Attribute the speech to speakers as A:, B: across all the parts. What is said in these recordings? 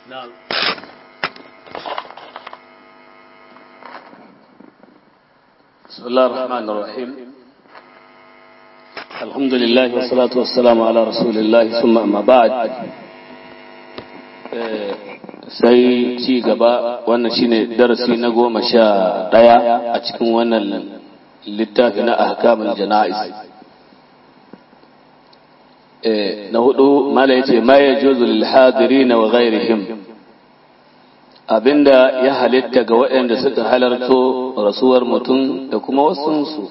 A: نعم بسم الله الرحمن الرحيم الحمد لله والصلاة والسلام على رسول الله ثم أما بعد sai ci gaba wannan shine darasi na goma sha ɗaya a cikin wannan littafi na ahkamul jana'iz na hudu mala yace ma yajuzu lil hadirin wa ghairihim abinda ya halitta ga waɗanda suka halarto rasuwar mutum da kuma wasunsu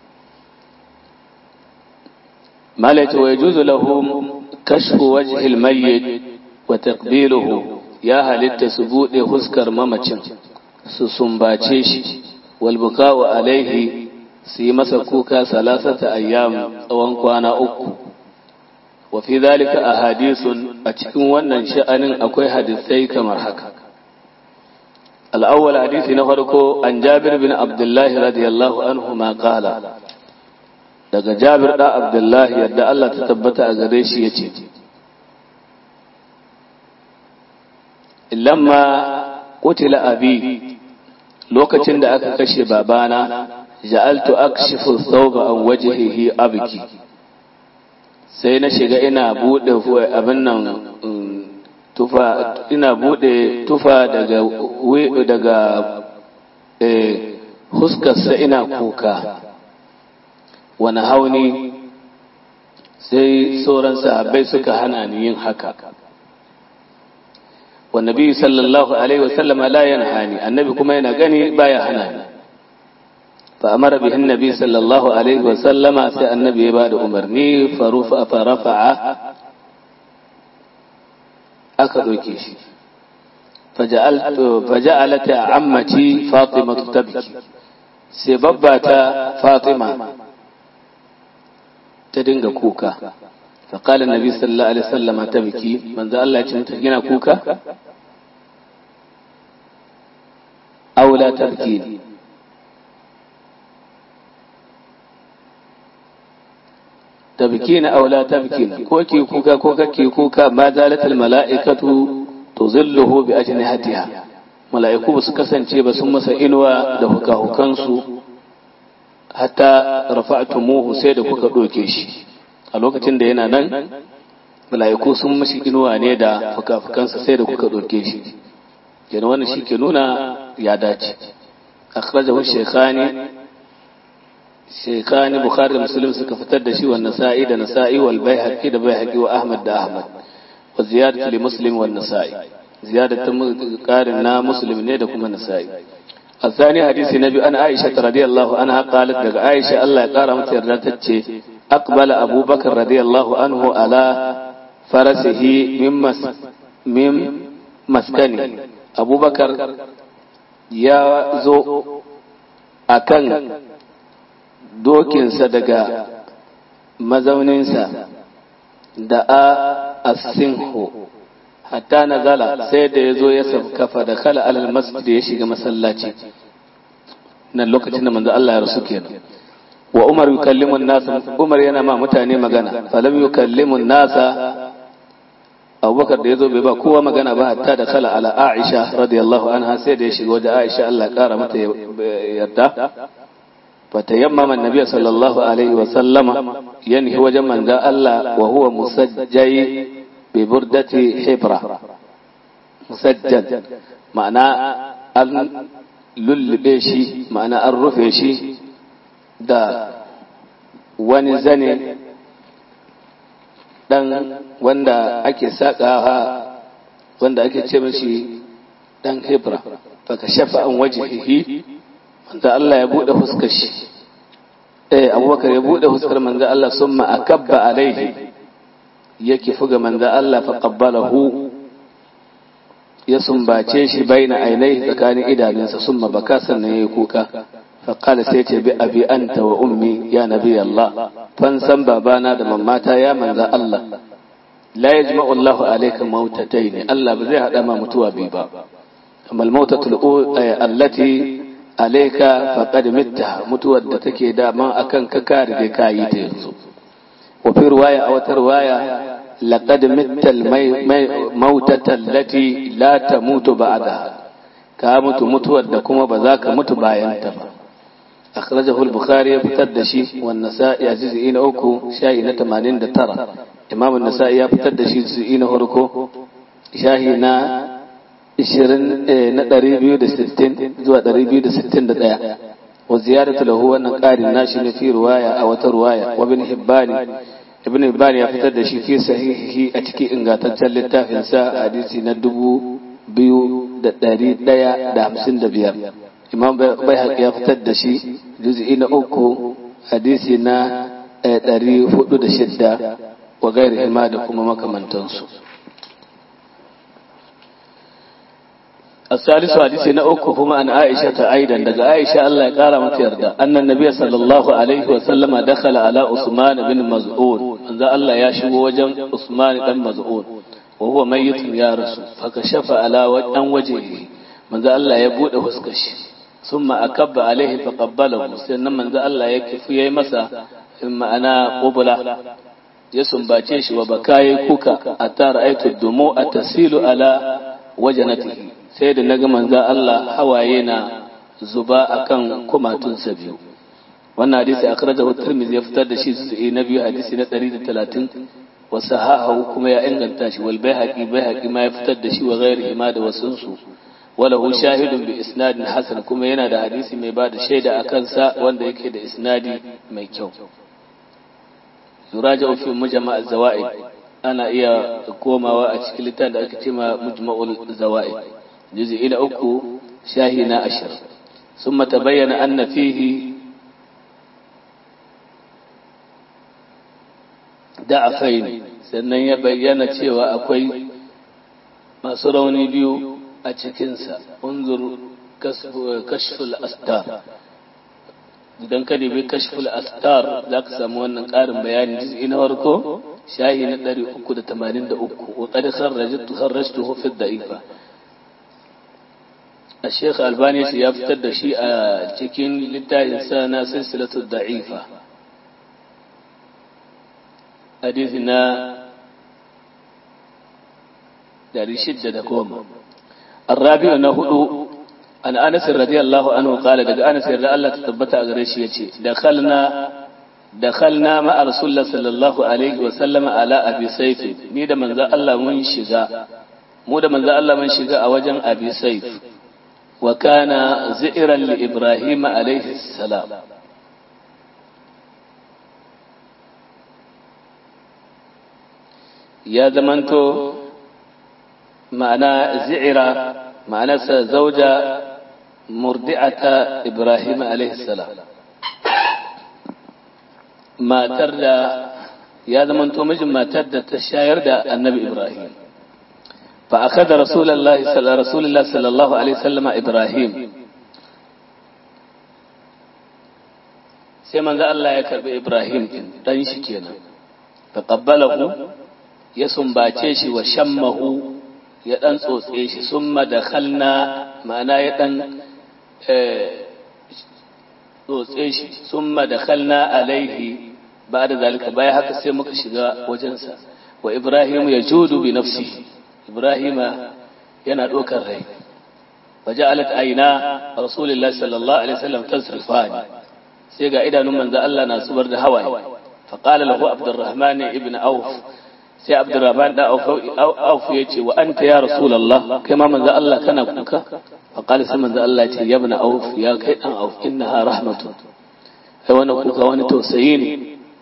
A: mala yace wa yajuzu lahum kashfu wajhi al mayyit wa taqbiluhu ya halitta su bude huskar mamacin su sumbace shi wal buka'u alaihi su yi masa kuka salasata ayyam tsawon kwana uku wa fi zalika ahadithun a cikin wannan sha'anin akwai hadisai kamar haka al-awwal hadisi na farko an Jabir bin Abdullah radiyallahu anhu ma qala daga Jabir da Abdullah yadda Allah ta tabbata a gare shi yace lamma qutila abi lokacin da aka kashe babana ja'altu akshifu thawba an wajhihi abki sai na shiga ina bude abin nan tufa ina bude tufa daga daga eh huskarsa ina kuka wani hauni sai sauran sahabbai suka hana ni yin haka والنبي صلى الله عليه وسلم لا ينهاني النبي كما ينغني بايا هناني فأمر به النبي صلى الله عليه وسلم سي النبي بعد أمرني فرفع فرفع أكدوكي فجعلت فجعلت عمتي فاطمة تبكي سببت فاطمة تدنغ كوكا فقال النبي صلى الله عليه وسلم تبكي من ذا الله يتمتقين كوكا أو لا تبكين تبكين أو لا تبكين كوكي كوكا كوكا كي كوكا ما زالت الملائكة تظله بأجنحتها mala'iku ba su kasance ba sun masa inuwa da hukahukansu hatta rafa'tumuhu sai da kuka ɗoke shi a lokacin da yana nan mala'iku sun mashi inuwa ne da fuka-fukansa sai da kuka ɗauke shi yana wannan shi ke nuna ya dace akhrajahu shaykhani shaykhani bukhari da muslim suka fitar da shi wannan nasa'i da nasa'i wal baihaqi da baihaqi wa ahmad da ahmad wa ziyadatu li muslim wan nasa'i ziyadatu qarin na muslim ne da kuma nasa'i الثاني حديث النبي أن عائشة رضي الله عنها قالت لك عائشة الله قال متردتك أقبل أبو بكر رضي الله عنه على فرسه من, مس من مسكنه أبو بكر يا زو أكن دوكين صدقا مزونينسا دعا السنه hatta na zala sai da ya zo ya kafa da kala alal masjid ya shiga masallaci nan lokacin da manzo Allah ya rasu kenan wa Umar yukallimu nasa Umar yana ma mutane magana falam yukallimu nasa Abubakar da yazo bai ba kowa magana ba hatta da kala ala Aisha radiyallahu anha sai da ya shiga wajen Aisha Allah kara mata yarda فتيمم النبي صلى الله عليه وسلم ينهي وجه من الله وهو مسجي ببردة حبرة مسجد معنى أن للبيشي معنى الرفيشي دا ونزني dan wanda ake sakawa wanda ake ce mashi dan hebra faka shafa an wajihihi wanda Allah ya bude fuskar shi eh abubakar ya bude fuskar manzo Allah summa akabba alaihi yake fuga manzo Allah fa qabbalahu ya sumbace shi baina ainihi tsakanin idanunsa summa baka sannan yayi kuka fa qala sai ce bi abi anta wa ummi ya nabi Allah fan san babana da mamata ya manzo Allah la yajma'u Allah alayka mautatayn Allah ba zai hada ma mutuwa bi ba amma al-mautatu allati alayka faqad mitta mutuwar da take da man akan ka ka rige ka yi ta yanzu wa fi riwaya a wata riwaya laqad mittal mautata allati la tamutu ba'daha ka mutu mutuwar da kuma ba za ka mutu bayan ta ba akhrajahu al-bukhari ya fitar da shi wa nasa'i a juz'i na uku shahi na 89 imam an-nasa'i ya fitar da shi juz'i na farko shahi na 20 na 260 zuwa 261 wa ziyaratu lahu wannan qarin nashi ne fi riwaya a wata riwaya wa ibn hibban ibn hibban ya fitar da shi fi sahihi a cikin ingantaccen littafin sa hadisi na dubu biyu da ɗari ɗaya da hamsin da biyar imam bai ya fitar da shi juz'i na uku hadisi na ɗari hudu da shidda wa gairi hima da kuma makamantansu الثالث حديث نأكو هما عن عائشة أيضا دقى عائشة الله قال متيردا أن النبي صلى الله عليه وسلم دخل على عثمان بن مزعون أن الله يشبه وجه عثمان بن مزعون وهو ميت يا رسول فكشف على وجهه من ذا الله يبود وسكش ثم أكب عليه فقبله سنة من ذا الله يكف يمسا إما أنا قبلة يسنباتي shi wa baka yayi kuka ata ra'aytu dumu tasilu ala wajanatihi sai da naga manzo Allah hawaye na zuba akan kumatunsa biyu wannan hadisi akhrajahu Tirmidhi ya fitar da shi su na biyu hadisi na 130 wa sahahu kuma ya inganta shi wal Baihaqi Baihaqi ma ya fitar da shi wa ghairihi ma da wasunsu وله شاهد بإسناد حسن كما yana da hadisi mai bada shaida akan sa wanda yake da isnadi mai kyau yuraja fi mujma' az-zawaid ana iya komawa a cikin littafin da ake cewa mujma'ul zawaid juz'i ila uku shahi na ashir ثم تبين أن فيه da'afain sannan ya bayyana cewa akwai masu rauni biyu a cikinsa unzur kashful astar idan ka dubi kashful astar za ka samu wannan ƙarin bayani jiz'i na farko shahi na 383 wa qad kharrajtu kharrajtuhu fi da'ifa الشيخ الباني ya fitar da shi a cikin littafin sa na silsilatu da'ifa hadisi na 610 الرابع نهدو عن أنس رضي الله عنه قال دقى أنس رضي الله تثبت أغريش يتي دخلنا دخلنا مع رسول الله صلى الله عليه وسلم على أبي سيف ني da manzo Allah mun shiga mu da manzo Allah mun shiga a wajen Abi Saif wa kana zi'ran li Ibrahim alaihi salam ya zamanto ma'ana zi'ira ma'anarsa zauja murdi'ata Ibrahim alaihi salam matar da ya zamanto mijin matar da ta shayar da annabi Ibrahim fa akada rasulullahi sallallahu sallallahu alaihi sallama Ibrahim sai manzo Allah ya karbi Ibrahim dan shi kenan fa qabbalahu ya sumbace shi wa shammahu ya ɗan tsotse shi sun madakhalna ma'ana ya ɗan tsotse shi sun madakhalna alaihi ba da zalika baya haka sai muka shiga wajensa wa ibrahim ya judu bi nafsi ibrahim yana ɗaukar rai waje alat aina rasulullah sallallahu alaihi wasallam tasrifani sai ga idanun manzo Allah na zubar da hawaye فقال له عبد الرحمن ابن أوف sai abdurrahman da auf ya ce wa anta ya rasulullah kai ma manzo Allah kana kuka fa qala sai manzo Allah ce ya ibn auf ya kai dan auf innaha rahmatun kai wani kuka wani tausayi ne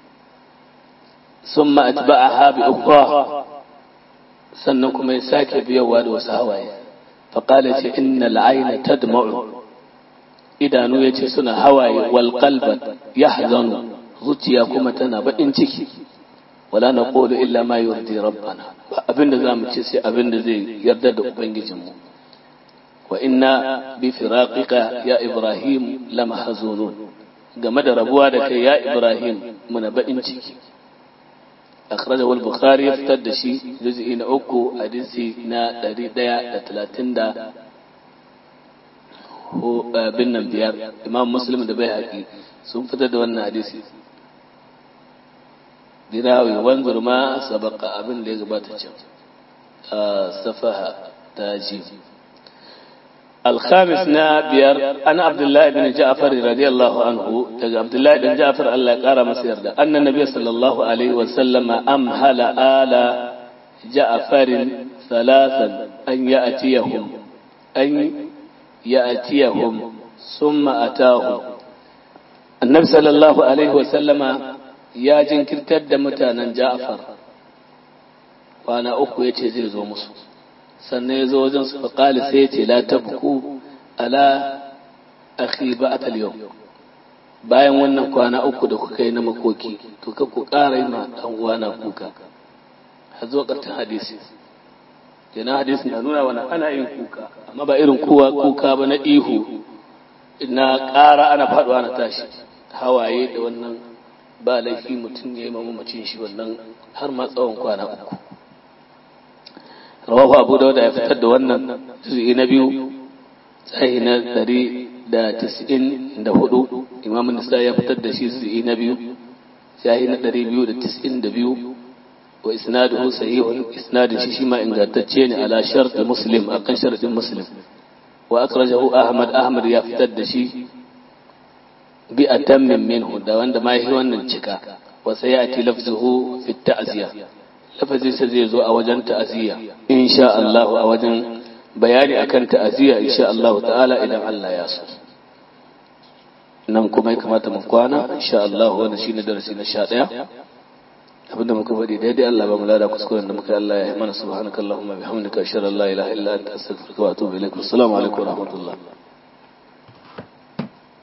A: summa atba'aha bi ukhra sannan kuma ya sake biyawa da wasu hawaye fa qala ce innal ayna tadma'u idanu yace suna hawaye wal qalba yahzanu zuciya kuma tana bakin ciki wala na ƙolo illa ma yurdi rabbana ba abinda za mu ce sai abinda zai yarda da ubangijinmu wa inna bi firaqika ya ibrahim lama hazunun game da rabuwa da kai ya ibrahim muna baɗin ciki akhrajahu al-bukhari ya fitar da shi juz'i na uku hadisi na 130 bin nan biyar imam muslim da bai haƙi sun fitar da wannan hadisi dirawi wanzur ma sabaka abin da ya gabata can safaha tajim الخامس نابير أنا عبد الله بن جعفر رضي الله عنه عبد الله بن جعفر الله قال مسير أن النبي صلى الله عليه وسلم أمهل آل جعفر ثلاثا أن يأتيهم أن يأتيهم ثم أتاهم النبي صلى الله عليه وسلم يا جنكر تد متانا جعفر وأنا أخو يتزيل زو مصر sannan ya zo wajen su faƙali sai ce la tabku ala akhi ba'at al-yawm bayan wannan kwana uku da kuka yi na makoki to ka ku ƙara yi ma dan uwana kuka har zuwa ƙarshen hadisi kenan hadisi na nuna wani ana yin kuka amma ba irin kowa kuka ba na ihu na ƙara ana faɗuwa na tashi hawaye da wannan ba laifi mutum ya yi mamacin shi wannan har ma tsawon kwana uku rawahu abu dauda ya fitar da wannan juz'i na biyu tsayi na ɗari da tis'in da hudu imam nisa ya fitar da shi juz'i na biyu tsayi na ɗari biyu da tis'in da biyu wa isnaduhu sahihun isnadin shi shi ma ingantacce ne ala shart muslim akan sharadin muslim wa akrajahu ahmad ahmad ya fitar da shi bi atammin minhu da wanda ma yi wannan cika wa sayati lafzuhu fi ta'ziya lafazinsa zai zo a wajen ta'aziyya insha Allah a wajen bayani akan ta'aziyya insha Allah ta'ala idan Allah ya so nan kuma ya kamata mu kwana insha Allah wannan shine darasi na 11 abinda muka faɗi daidai Allah ba mu lada kuskuren da muka Allah ya yi mana subhanakallahumma bihamdika ashhadu an la ilaha illa anta astaghfiruka wa atubu ilaik assalamu alaikum wa rahmatullah